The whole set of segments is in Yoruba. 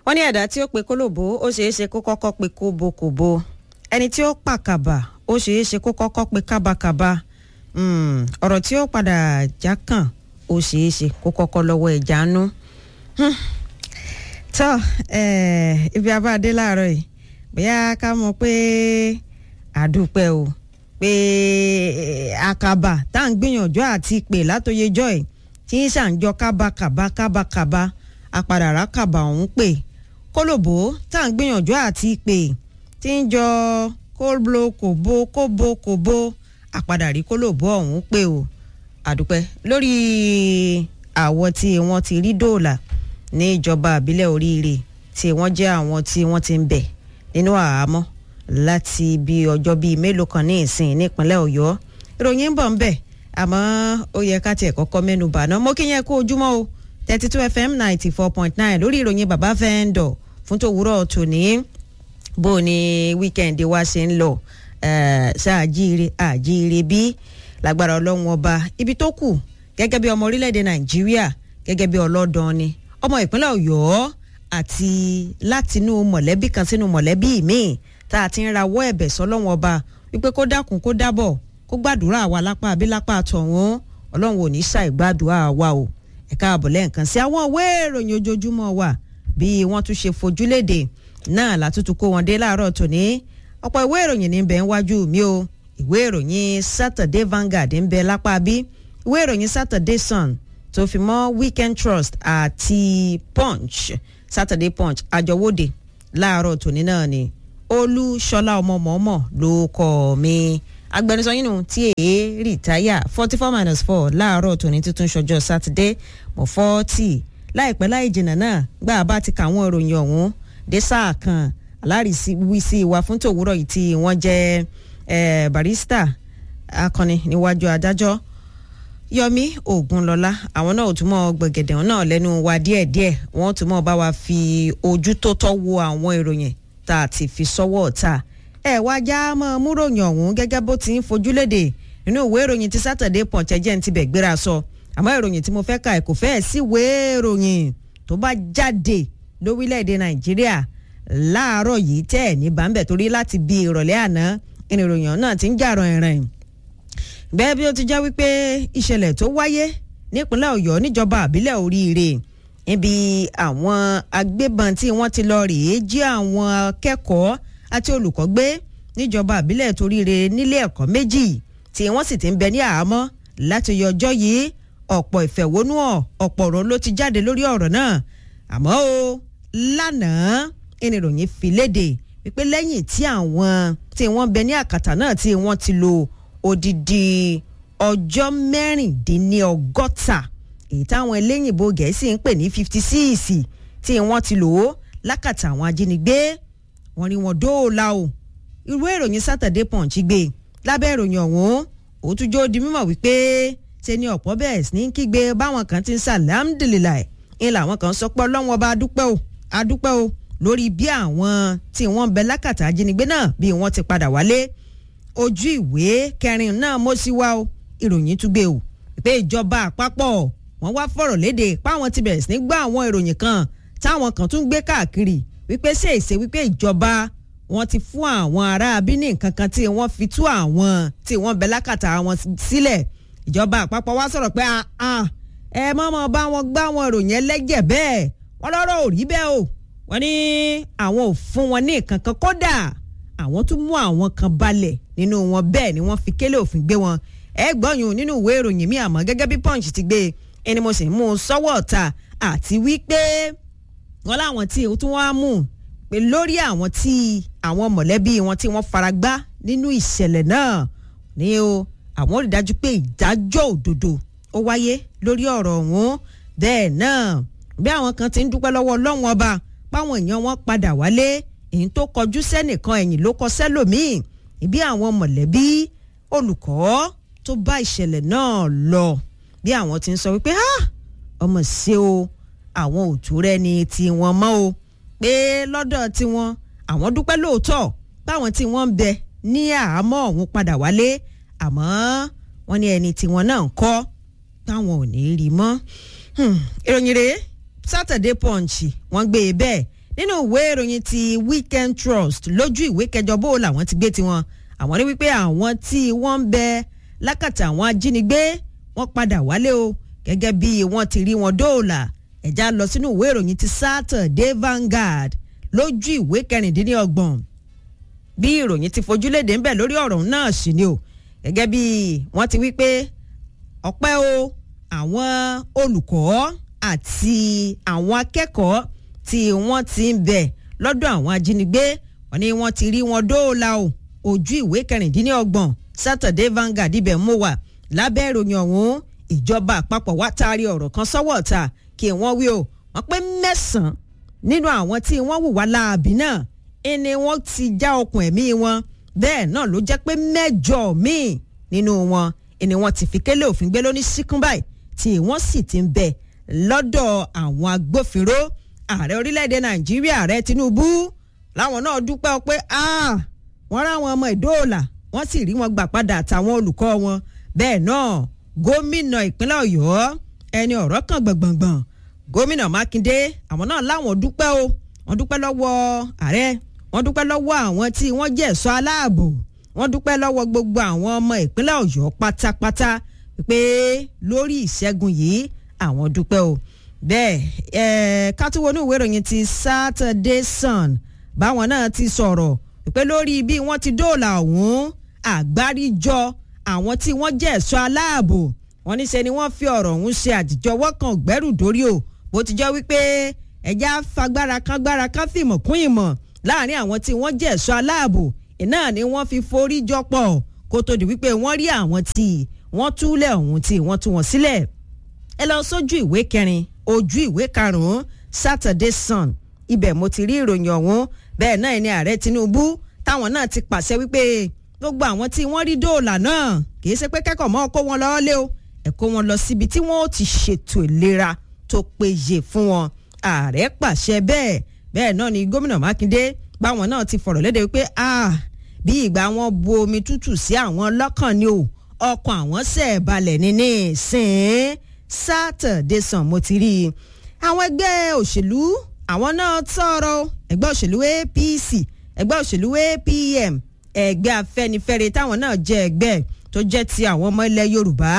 wọ́n ní ẹ̀dá tí ó pe kólòbó ó ṣeé ṣe kó kọ́kọ́ pe kóbokòbo ẹni tí ó pàkàbà ó ṣeé ṣe kó kọ́kọ́ pe kábàkàbà ọ̀rọ̀ tí ó padà já kàn ó ṣeé ṣe kó kọ́kọ́ lọ́wọ́ ẹ̀já nú. tọ́ ibi abáadé láàárọ̀ yìí bóyá ká mọ̀ pé àdúpẹ́ o pé àkàbà tá à ń gbìyànjú àti pè látòyejọ́ ẹ̀ tí ń ṣàǹjọ kábàkàbà kábàkàbà apàdàrà kàbà ọ̀hún pè kólòbó tá à ń gbìyànjú àti pè tí ń jọ kóblo kòbó kóbó kòbó àpàdàrí kólòbó ọ̀hún pè o àdúpẹ́ lórí àwọ̀ tí wọ́n ti rí dòòlà ní ìjọba àbílẹ̀ oríire tí wọ́n jẹ́ àwọn tí wọ́n ti ń bẹ̀ nínú àhámọ́ láti bí ọjọ́ bíi mélòó kan ní ìsìn nípínlẹ̀ ọ̀yọ́ ìròyìn ń bọ̀ ń bẹ̀ àmọ́ ó yẹ ká tiẹ̀ kọ́kọ́ mẹ́nu bà náà mo kí yẹn kó ojúmọ́ o thirty two fm ninety four point nine lórí ìròyìn bàbá fẹ́ńdọ̀ fún tòwúrọ̀ tòní bó ni wíkẹ́ndì wa ṣe ń lọ ṣáàjíire àjíire bí lágbára ọlọ́run ọba ibi tó kù gẹ́gẹ́ bí ọmọ orílẹ̀-èdè nàìjíríà gẹ́gẹ́ bí ọlọ́dàn ni ọmọ ìpínlẹ̀ ọ̀yọ́ àti látinú mọ̀lẹ́bí kan sínú mọ̀lẹ́bí míì tá a ti ń rawọ́ ẹ̀bẹ̀ sọ́lọ́run ọba wípé kó dákun kó dábọ̀ kó gbàdúrà wa lápá àbí lápá tọ̀hún ọlọ́run ò ní ṣàìgbàdúrà wa o ẹ̀ka àbọ̀ lẹ́ẹ̀kan sí àwọn ìwé ìròyìn ojoojúmọ́ wa bí wọ́n tún ṣe fojúlédè náà látúntún kó wọn dé láàárọ̀ tòní ọ̀pọ̀ ìwé ìròyìn ní bẹ̀ ń wájú mi o ìwé ìròyìn Saturday Vanguard ń bẹ lápá bí ìwé ìròyìn Saturday Sun tó fi mọ́ Weekend Trust àti Punch Saturday Punch àjọwọ́de láàárọ̀ tòní náà ni Olúṣọlá ọmọ mọ̀ọ́mọ̀ ló kọ́ mi agbẹnusọ yín nù tí èé rìtáyà forty four minus four láàárọ̀ tòní títún ṣọjọ́ sátidé mọ̀ fọ́ọ̀tì láìpẹ́ láì jìnnà náà gbà bá ti kà àwọn ìròyìn ọ̀hún dé sáà kan alárìíwísí wa fún tòwúrọ̀ yìí tí wọ́n jẹ́ barista akọni níwájú adájọ́ Yọmí Ògúnlọlá àwọn náà ò túmọ̀ gbẹ̀gẹ̀dẹ̀ náà lẹ́nu wa díẹ̀díẹ̀ wọ́n túmọ̀ bá wa fi ojú tó tọ́ wo àwọn ìròyìn tá a ti fi sọ́wọ́ ọ̀tá ẹ wá já mọ́ múròyìn ọ̀hún gẹ́gẹ́ bó ti ń fojú léde nínú ìwé ìròyìn ti Saturday Punch ẹjẹ́ ń tibẹ̀ gbéra sọ àmọ́ ìròyìn tí mo fẹ́ ka ẹ̀ kò fẹ́ẹ̀ sí ìwé ìròyìn tó bá jáde lórílẹ̀‐èdè Nàìjíríà láàárọ̀ yìí tẹ́ ẹ̀ ní bàmbẹ̀ torí láti bí ìrọ̀lẹ́ àná ìròyìn náà ti ń jà ràn-ìrìn bẹ́ẹ̀ bí ó ti jẹ́ wípé ìṣẹ̀lẹ̀ tó wáyé nípínlẹ̀ Ọ̀yọ́ níjọba àbílẹ̀ oríire níbi àwọn agbébọn tí wọ́n ti lọ rèé jí àwọn akẹ́kọ̀ọ́ àti olùkọ́ gbé níjọba àbílẹ̀ toríire nílé ẹ̀kọ́ méjì tí wọ́n sì ti ń bẹ ní àhámọ́ láti yọ ọjọ́ yìí ọ̀pọ̀ ìfẹ̀hónúhàn ọ̀pọ̀ ọ̀rọ̀ ló ti jáde lórí ọ̀rọ̀ náà àmọ́ o lánàá ìròyìn fi léde wípé lẹ́yìn tí àwọn tí wọ́n bẹ ní àkàtà náà tí wọ́n ti lò odidi ọjọ́ mẹ́rìndínlọ́gọ́ta èyí táwọn eléyìnbó gẹ̀ẹ́sì ń pè ní fifty six tí wọ́n ti lò ó lákàtà àwọn ajínigbé wọ́n rí wọn dóòlà o irú ìròyìn Saturday Punch gbé lábẹ́ ìròyìn ọ̀hún ó tún jó di mímọ̀ wípé ṣe ni ọ̀pọ̀ bẹ́ẹ̀ sí ní kígbe báwọn kan ti ń sàlámdìlìláì ń làwọn kan sọ pé ọlọ́wọ́n bá adúpẹ́ o adúpẹ́ o lórí bí àwọn tí wọ́n ń bẹ lákàtà ajínigbé náà bí wọ́n ti padà wálé ojú ìwé kẹrin náà mo sì wá o ìròyìn tún gbé o pé ìjọba àpapọ̀ wọ́n wá fọ̀rọ̀ léde páwọn ti bẹ̀rẹ̀ sí ní gbọ́ àwọn ìròyìn kan táwọn kan tún gbé káàkiri wípé ṣe èsè wípé ìjọba wọn ti fún àwọn ará abíní nǹkan kan tí wọ́n fi tú àwọn tí wọ́n bẹ lákàtà wọn sílẹ̀ ìjọba àpapọ̀ wá sọ̀rọ̀ pé ẹ mọ̀mọ́ bá wọn gbá wọn ìròyìn ẹlẹ́jẹ̀ bẹ́ẹ̀ wọ́n lọ́rọ̀ ò rí bẹ́ẹ̀ o wọ́n ní àwọn ò fún wọn ní nǹkan kan kódà àwọn tún mú àwọn kan balẹ̀ nínú wọn bẹ́ẹ̀ ni wọ́n fi kélé òfin gbé wọn ẹ gbọ́yùn nínú ìwé ìròyìn mi àmọ́ gẹ́gẹ́ bí punch ti gbé ẹni mo sì mú un sọ́wọ́ ọ̀tá àti wípé wọ́n láwọn tí ó tún wá mú pé lórí àwọn tí àwọn mọ̀lẹ́bí wọn tí wọ́n fara gbá nínú ìṣẹ̀lẹ̀ náà ní o àwọn rí dájú pé ìdájọ́ òdodo ó wáyé lórí ọ̀rọ̀ ọ̀hún bẹ́ẹ̀ náà bí àwọn kan ti ń dúpẹ́ lọ́wọ́ ọlọ́run ọba páwọn èèyàn wọn padà wálé èyí tó kọjú sẹ́nìkan ẹ̀yìn ló kọ sẹ́lòmíì ìbí àwọn mọ̀lẹ́bí olùkọ́ tó bá ìṣẹ̀lẹ̀ náà lọ bí àwọn ti ń sọ wípé ọmọ ṣe o àwọn òtún rẹ ni tiwọn mọ́ o pé lọ́dọ̀ tiwọn àwọn dúpẹ́ lóòótọ́ báwọn tí wọ́n ń bẹ ní àhámọ́ ọ̀hún padà wálé àmọ́ wọ́n ní ẹni tiwọn náà ń kọ́ táwọn ò ní rí mọ́ ìròyìn rèé Saturday Punch wọ́n gbé e bẹ́ẹ̀ nínú ìwé ìròyìn ti Weekend Trust lójú ìwé kẹjọ bó làwọn ti gbé tiwọn àwọn ní wípé àwọn tí wọ́n ń bẹ lákàtà àwọn ajínigbé wọ́n padà wálé o gẹ́gẹ́ bí wọ́n ti rí wọn dóòlà ẹ̀já lọ sínú ìwé ìròyìn ti Saturday Vanguard lójú ìwé kẹrìndínlọ́gbọ̀n bí ìròyìn ti fojúlédè ń bẹ lórí ọ̀rọ̀ náà sì ni o gẹ́gẹ́ bí wọ́n ti wí pé ọpẹ́ o àwọn olùkọ́ àti àwọn akẹ́kọ̀ọ́ tí wọ́n ti ń bẹ lọ́dọ̀ àwọn ajínigbé wọ́n ní wọ́n ti rí wọn dóòlà o ojú ìwé kẹrìndínlọ́gbọ̀n Saturday Vanguard ibẹ̀ mú wà lábẹ́ ìròyìn ọ̀hún ìjọba àpapọ̀ wá taari ọ̀rọ̀ kan sọ́wọ́ ọ̀ta kí wọ́n wí o wọ́n pé mẹ́sàn-án nínú àwọn tí wọ́n hùwà láabi náà ẹni wọ́n ti já okùn ẹ̀mí wọn bẹ́ẹ̀ náà ló jẹ́ pé mẹ́jọ míì nínú wọn ẹni wọ́n ti fi kélé òfin gbé lóní síkún báyìí tí wọ́n sì ti ń bẹ lọ́dọ̀ àwọn agbófinró ààrẹ orílẹ̀-èdè nàìjíríà ààrẹ tinubu láwọn náà dúpẹ́ pé wọ́n ráwọn ọmọ ìdóòlà wọ́n sì rí wọn gbà padà àtàwọn olùkọ́ wọn bẹ́ẹ̀ náà gómìnà ìpínlẹ̀ ọ̀yọ́ ẹni ọ̀rọ̀ kan gbọ̀ngbọ̀ngbọ̀n gómìnà mákindé àwọn náà láwọn dúpẹ́ o wọ́n dúpẹ́ lọ́wọ́ ààrẹ wọ́n dúpẹ́ lọ́wọ́ àwọn tí wọ́n jẹ́ ẹ̀ṣọ́ aláàbò wọ́n dúpẹ́ lọ́wọ́ gbogbo àwọn ọmọ ìpínlẹ̀ ọ̀yọ́ pátápátá pé lórí ìṣẹ́gun yìí àwọn dúpẹ́ o bẹ́ẹ̀ ẹ̀ ká tún wọnú ìwé ìròyìn ti Saturday Sun báwọn náà ti sọ̀rọ̀ pé lórí bí wọ́n ti dóòlà ọ̀hún àgbáríjọ àwọn tí wọ́n jẹ́ ẹ̀ṣọ́ aláàbò wọ́n ní ṣe ni wọ́n fi ọ̀rọ̀ ọ̀hún ṣe àtijọ́wọ́ kan gbẹ́rù dórí o bó ti jẹ́ wípé ẹja fagbára kan gbára kan fìmọ̀ kún ìmọ̀ láàrin àwọn tí wọ́n jẹ́ ẹ̀ṣọ́ aláàbò iná ni wọ́n fi forí jọ pọ̀ kó tó di wípé wọ́n rí àwọn tí wọ́n túlẹ̀ ọ̀hún tí wọ́n tú wọn sílẹ̀ ẹ lọ sójú ìwé kẹrin ojú ìwé karùn-ún Saturday Sun ibẹ̀ mo ti rí ìròyìn ọ̀hún bẹ́ẹ̀ náà ni ààrẹ Tinubu táwọn náà ti pàṣẹ wípé gbogbo àwọn tí wọ́n rí dóòlà náà kì í ṣe pé kẹ́kọ̀ọ́ mọ́ kó wọn lọ́ọ́ lé o ẹ̀ kó wọn lọ síbi tí wọ́n ó ti ṣètò ìlera tó péye fún wọn ààrẹ pàṣẹ bẹ́ẹ̀ bẹ́ẹ̀ náà ni gómìnà Mákindé báwọn náà ti fọ̀rọ̀ léde wípé ah bí ìgbà wọn bu omi tútù sí àwọn lọ́kàn ni o ọkàn àwọn ṣẹ̀ balẹ̀ ní ní ìsìn Saturday Sun mo ti rí i àwọn ẹgbẹ́ òṣèlú àwọn náà tọrọ ẹgbẹ́ òṣèlú APC ẹgbẹ́ òṣèlú APM ẹgbẹ́ Afẹ́nifẹ́re táwọn náà jẹ́ ẹgbẹ́ tó jẹ́ ti àwọn ọmọ ilẹ̀ Yorùbá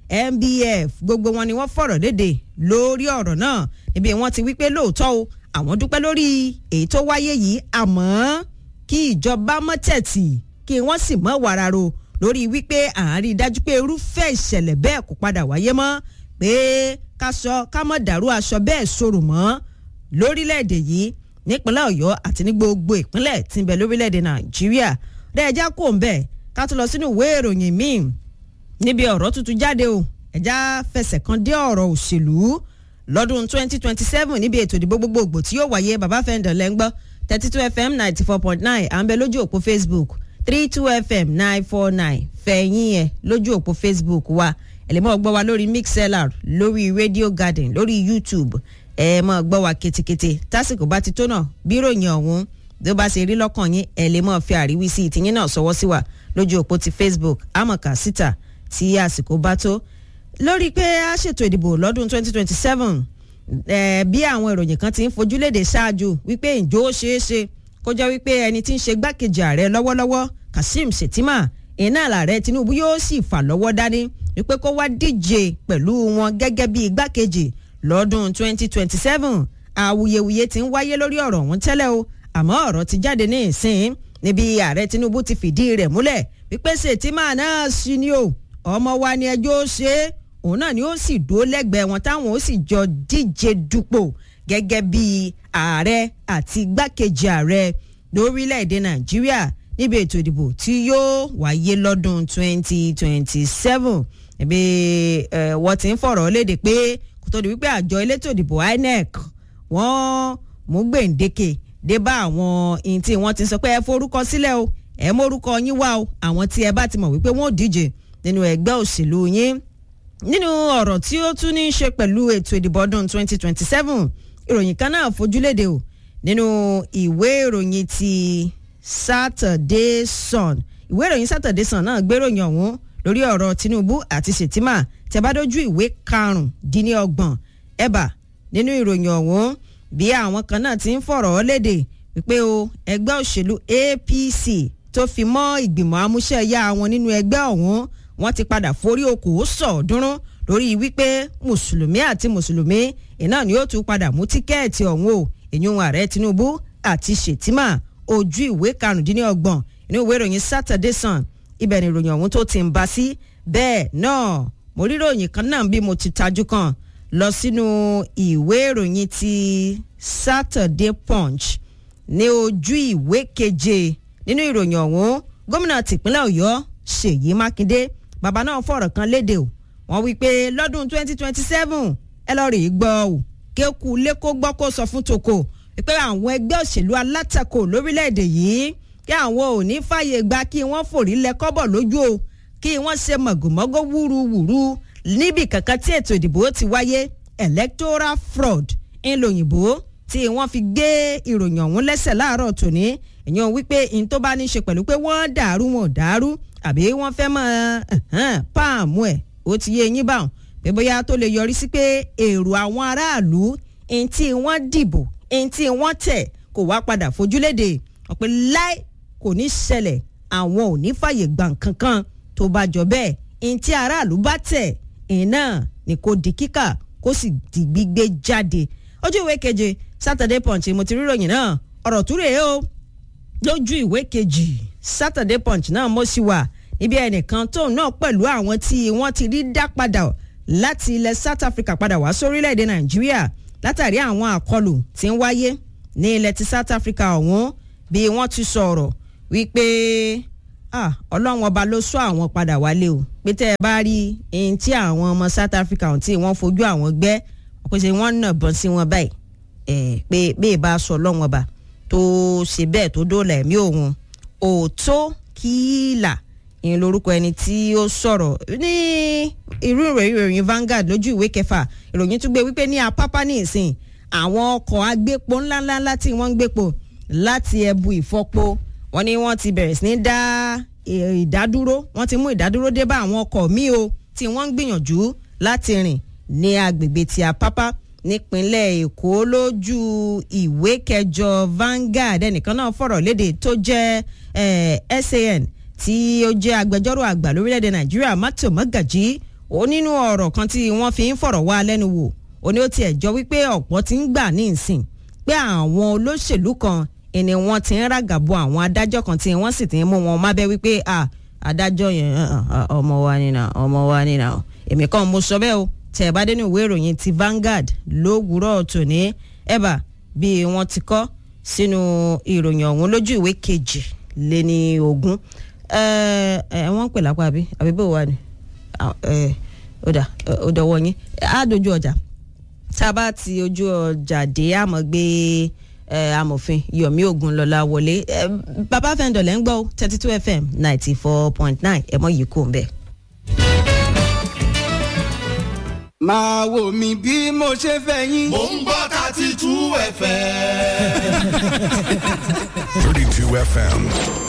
MBF gbogbo wọn ni wọ́n fọ̀rọ̀ léde lórí ọ̀rọ̀ náà níbi wọ́n ti wí pé lóòótọ́ o àwọn dúpẹ́ lórí èyí tó wáyé yìí àmọ́ kí ìjọba mọ́ tẹ̀tì kí wọ́n sì mọ́ wàràrò lórí wípé à ń rí i dájú pé irúfẹ́ ìṣẹ̀lẹ̀ bẹ́ẹ̀ kò padà wáyé mọ́ pé ká sọ ká mọ̀ dàrú aṣọ bẹ́ẹ̀ sòrò mọ́ lórílẹ̀‐èdè yìí nípínlẹ̀ Ọ̀yọ́ àti ní gbogbo ìpínlẹ̀ tí ń bẹ lórílẹ̀‐èdè Nàìjíríà dẹ́ẹ̀já kò ń bẹ̀ ká tó lọ sínú ìwé ìròyìn míì níbi ọ̀rọ̀ tuntun jáde o ẹ̀já fẹsẹ̀ kan dé ọ̀rọ̀ òṣèlú lọ́dún 2027 níbi ètò ìdìbò gbogbogbò tí yóò wáyé bàbá fẹ́ǹdọ̀ lẹ́ngbọ́ 32 fm 94.9 à ń bẹ lójú òpó facebook 32 fm 949 fẹ̀yìn ẹ̀ lójú òpó facebook wa ẹ lè mọ̀ gbọ́ wa lórí mixlr lórí radio garden lórí youtube ẹ mọ̀ gbọ́ wa ketekete tásìkò bá ti tó náà bí ròyìn ọ̀hún bí ó bá ṣe rí lọ́kàn yín ẹ lè mọ̀ fi àríwísí ìtìyín náà sọwọ́ sí wa lójú òpó ti facebook àmọ̀ká síta tí àsìkò bá tó lórí pé a ṣètò ìdìbò lọ́dún 2027 eh, bí àwọn ìròyìn kan ti ń fojú léde ṣáájú wípé ǹjọ́ ó ṣeé ṣe kó jẹ́ wípé ẹni tí ń ṣe gbákejì ààrẹ lọ́wọ́lọ́wọ́ Kashim Shettima iná làárẹ̀ Tinubu yóò sì fà lọ́wọ́ dání wípé kó wá díje pẹ̀lú wọn gẹ́gẹ́ bí igbákejì lọ́dún 2027 awuyewuye ti ń wáyé lórí ọ̀rọ̀ ọ̀hún tẹ́lẹ̀ o àmọ́ ọ̀rọ̀ ti jáde ní ìsìn níbi ààrẹ Tinubu ti fìdí rẹ̀ múlẹ̀ wípé Shettima náà sí ni o ọmọ wa ni ẹjọ́ ṣe é òun náà ni ó sì dúró lẹ́gbẹ̀ẹ́ wọn táwọn ó sì jọ díje dupò gẹ́gẹ́ bí ààrẹ àti igbákejì ààrẹ lórílẹ̀‐èdè nàìjíríà níbi ètò ìdìbò tí yóò wáyé lọ́dún 2027 ẹ̀bí wọ́n ti ń fọ̀rọ̀ léde pé kó tó di wípé àjọ elétò ìdìbò INEC wọ́n mú gbèǹdéke dé bá àwọn ihun tí wọ́n ti sọ pé ẹ forúkọ sílẹ̀ o ẹ mórúkọ yín wá o àwọn tí ẹ bá ti mọ̀ wípé wọ́n ò díje nínú ẹgbẹ́ òṣèlú yín nínú ọ̀rọ̀ tí ó tún ní í ṣe pẹ̀lú ètò ìdìbò ọdún 2027 ìròyìn kan náà fojúléde o nínú ìwé ìròyìn ti Saturday Sun ìwé ìròyìn Saturday Sun náà gbéròyìn ọ̀hún lórí ọ̀rọ̀ Tinubu àti Shettima tẹ́bádójú ìwé karùndínlọ́gbọ̀n ẹ̀bà nínú ìròyìn ọ̀hún bí àwọn kan náà ti ń fọ̀rọ̀ léde wípé o ẹgbẹ́ òṣèlú APC tó fi mọ́ ìgbìmọ̀ amúṣẹ́yá wọn nínú ẹgbẹ́ ọ̀hún wọ́n ti padà forí okòó sọ̀ọ́dúnrún lórí wípé mùsùlùmí àti mùsùlùmí iná ni ó tún padà mú tíkẹ́ẹ̀tì ọ̀hún o ìyún ààrẹ Tinubu àti Shettima ojú ìwé karùndínlọ́gbọ̀n inú ìwé ìròyìn Saturday Sun ibẹ̀ ni ìròyìn ọ̀hún tó ti ń bá sí bẹ́ẹ̀ náà mo rí ìròyìn kan náà bí mo ti tajú kan lọ sínú ìwé ìròyìn ti Saturday Punch ní ojú ìwé keje nínú ìròyìn ọ̀hún gómìnà tìpínlẹ̀ Ọ̀yọ́ Ṣèyí Mákindé bàbá náà fọ̀rọ̀ kan léde o wọ́n wí pé lọ́dún 2027 ẹ lọ́ọ́ rèé gbọ́ o kéku lẹ́kọ́ gbọ́ kó sọ fún tòkò pé àwọn ẹgbẹ́ òṣèlú alátakò lórílẹ̀‐èdè yìí kí àwọn ò ní fàyè gba kí wọ́n fòrí lẹ́kọ́bọ̀ lójú o kí wọ́n ṣe mọ̀gòmọ́gó wúruwúru níbi kankan tí ètò ìdìbò ti wáyé electoral fraud ńlòyìnbó tí wọ́n fi gbé ìròyìn ọ̀hún lẹ́sẹ̀ láàárọ̀ tòní èèyàn wípé n tó bá ní í ṣe pẹ̀lú pé wọ́n dàrú wọn ò dàrú àbí wọ́n fẹ́ mọ́ páàmù ẹ̀ ó ti yé yín báwọn pé bóyá tó lè yọrí sí pé èrò àwọn aráàlú ẹni tí wọ́n dìbò ẹni tí wọ́n tẹ̀ kò wá padà fojúlédè ọ̀pẹ láì kò ní ṣẹlẹ̀ àwọn ò ní fàyè gbà kankan tó bá jọ bẹ́ẹ̀ ẹni tí aráàlú bá tẹ̀ ẹ̀yìn náà ni kò di kíkà kó sì di gbígbé jáde ojú ìwé keje Saturday Punch mo ti rí ròyìn náà ọ̀rọ̀ tó rèé o lójú ìwé kejì Saturday Punch náà mo sì wà níbi ẹnìkan tóun náà pẹ̀lú àwọn tí wọ́n ti rí dá padà láti ilẹ̀ South Africa padà wá sórílẹ̀‐èdè Nàìjíríà látàrí àwọn àkọlù tí ń wáyé ní ilẹ̀ ti South Africa ọ̀hún bí wọ́n ti sọ̀rọ̀ wípé ọlọ́run ọba ló sọ àwọn padà wálé o pé tẹ́ ẹ bá rí ẹni tí àwọn ọmọ South Africa ọ̀hún tí wọ́n fojú àwọn gbẹ́ pé ṣe wọ́n nà bọ́n sí wọn báyìí pé bí ìbá sọ ọlọ́run ọba tó ṣe bẹ́ẹ̀ tó dóòlà ẹ̀mí òun òótọ́ kíìlà ìyẹn lórúkọ ẹni tí ó sọ̀rọ̀ ní irú ìròyìn ìròyìn Vanguard lójú ìwé kẹfà ìròyìn tún gbé wípé ní apápá ní ìsìn àwọn ọkọ̀ agbépo ńláńlá tí wọ́n ń gbépo láti ẹbu ìfọpo wọ́n ní wọ́n ti bẹ̀rẹ̀ sí ní dá ìdádúró wọ́n ti mú ìdádúró dé bá àwọn ọkọ̀ míì o tí wọ́n ń gbìyànjú láti rìn ní agbègbè ti apápá nípínlẹ̀ èkó lójú ìwé kẹjọ Vanguard ẹnìkan náà fọ̀rọ̀ léde tó jẹ́ SAN tí ó jẹ́ agbẹjọ́rò àgbà lórílẹ̀‐èdè nàìjíríà Matthew Magaji ó nínú ọ̀rọ̀ kan tí wọ́n fi ń fọ̀rọ̀ wá lẹ́nu wò ó ní ó tiẹ̀ jọ wípé ọ̀pọ̀ ti ń gbà ní ìsìn pé àwọn olóṣèlú kan ẹni wọ́n ti ń ràgàbo àwọn adájọ́ kan tí wọ́n sì ti ń mú wọn mábẹ́ wípé adájọ́ yẹn ọmọ wa nínà ọmọ wa nínà èmi kan mo sọ bẹ́ẹ̀ o tẹ̀ ẹ bá dé ní ìwé ìròyìn ti Vanguard lówùúrọ̀ tòní ẹ̀bà bí wọ́n ti kọ sínú ìròyìn ọ̀hún lójú ìwé kejì lé ní ogún wọ́n ń pè lápá àbí àbí bó wà ní ọ̀dà ọ̀dọ̀wọ̀ yín á dojú ọjà tá a bá ti ojú ọjà dé àmọ́ gbé amòfin Yomi Ogunlọlá wọlé bàbá fẹ́ǹdọ̀ lẹ́ ń gbọ́ thirty two FM ninety four point nine ẹ̀mọ́ yìí kò ń bẹ̀. máa wò mí bí mo ṣe fẹ́ yín. mò ń gbọ́ thirty two FM. 32 FM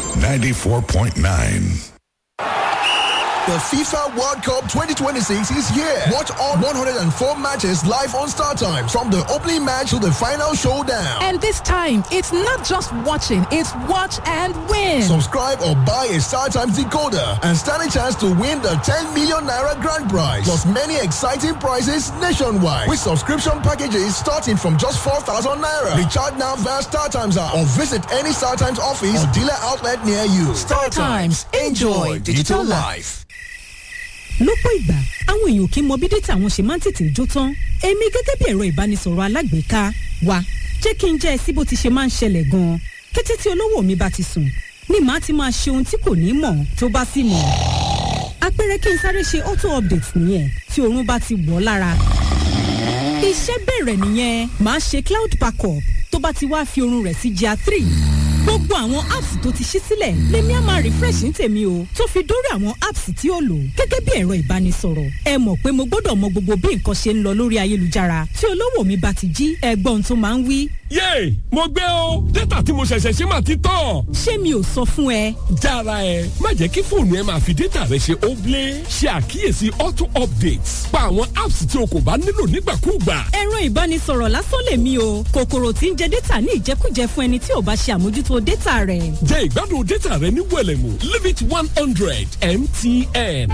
94.9. The FIFA World Cup 2026 is here. Watch all 104 matches live on Star Time from the opening match to the final showdown. And this time, it's not just watching, it's watch and win. Subscribe or buy a Star Times decoder and stand a chance to win the 10 million naira grand prize. Plus many exciting prizes nationwide with subscription packages starting from just 4,000 naira. Recharge now via Star Times app or visit any Star Times office or dealer outlet near you. Star Times, enjoy digital life. lọ́pọ̀ ìgbà àwọn èèyàn kì í mọ bí dátà wọn ṣe máa ń tètè jó tán èmi gẹ́gẹ́ bí ẹ̀rọ ìbánisọ̀rọ̀ alágbèéká wa jẹ́ kí n jẹ́ ẹ sí bó ti ṣe máa ń ṣẹlẹ̀ gan-an kété tí olówó mi bá ti sùn ni màá ti máa ṣe ohun tí kò ní mọ̀ tó bá sì mọ̀ àpẹẹrẹ kí n sáré ṣe auto update nìyẹn tí oorun bá ti wọ̀ lára iṣẹ́ bẹ̀rẹ̀ nìyẹn màá ṣe cloud backup tó bá ti wá fi oorun rẹ̀ sí GIA three gbogbo àwọn apps tó ti ṣí sílẹ̀ lèmi á máa refresh ní tèmi o tó fi dórí àwọn apps tí ó lò gẹ́gẹ́ bí ẹ̀rọ ìbánisọ̀rọ̀ ẹ mọ̀ pé mo gbọ́dọ̀ mọ gbogbo bí nǹkan ṣe ń lọ lórí ayélujára tí olówó mi bá ti jí ẹgbọ́n tó máa ń wí yéè mo gbé o dátà tí mo ṣẹ̀ṣẹ̀ ṣe máa ti tán. ṣé mi ò sọ fún ẹ. jára ẹ má jẹ́ kí fóònù ẹ máa fi dátà rẹ ṣe óblé ṣe àkíyèsí auto updates pa àwọn apps tí o kò bá nílò nígbàkúùgbà. ẹ̀rọ ìbánisọ̀rọ̀ lásán lèmi o kòkòrò tí ń jẹ dátà ní ìjẹkújẹ fún ẹni tí ò bá ṣe àmójútó dátà rẹ̀. jẹ ìgbádùn dátà rẹ ní wẹlẹmù limit one hundred mtn.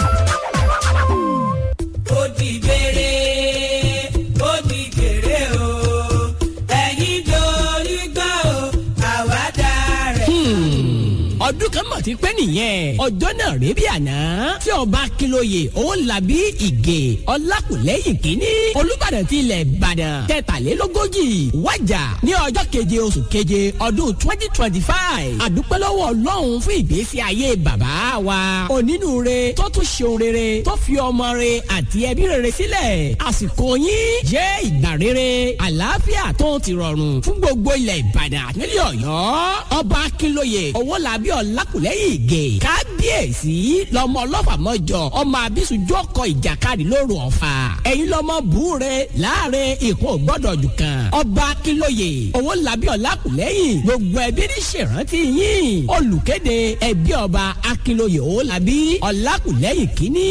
ó di gbére ó di gbére o ẹ̀yin dorí gbọ́ o àwa dára. ọdún kan mọ̀ ti pẹ́ nìyẹn ọjọ́ náà rèé bí àná tí ọba akínlóye owólabí ìgè ọlákùlẹ́yìn kínní olùbàdàn ti ilẹ̀ ìbàdàn kẹtàlélógójì wájà ní ọjọ́ keje oṣù keje ọdún twenty twenty five àdúpẹ́ lọ́wọ́ ọlọ́run fún ìgbésí ayé bàbá wa onínúure tó tún ṣeun rere tó fi ọmọ re àti ẹbí rere sílẹ̀ àsìkò yín jẹ́ ìgbà rere àlàáfíà tó ti rọrùn fún gbogbo ilẹ̀ ìbàdàn nílẹ̀ ọ̀yọ́ ọba akínlóye owólabí ọlákùlẹ́yìn ìgè kábíyèsí lọ́mọ ọlọ́fà mọ́jọ ọmọ abisujú ọkọ̀ ìjàkadì lóru ọ̀fà ẹ̀yin lọ́mọ búure láàrin ìkún ògbọ́dọ̀ jù kan ọba akínlóye owólabí ọlákùlẹ́yìn gbogbo ẹbí ní ṣèrántí yín olùkéde ẹbí ọba akínlóye owólabí ọlákùlẹ́yìn kínní.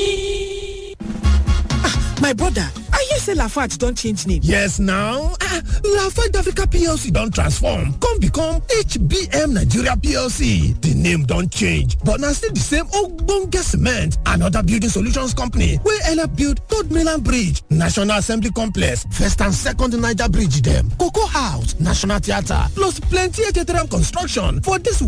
My brother, I hear say Lafarge don change name. Yes now, ah, Lafarge Africa PLC don transform come become HBM Nigeria PLC. The name don change but na still the same ogbonge cement and other building solutions company wey help build Third Mainland Bridge, National Assembly Complex, First and Second Niger Bridge dem, Cocoa House, National Theatre plus plenty ejederem construction for this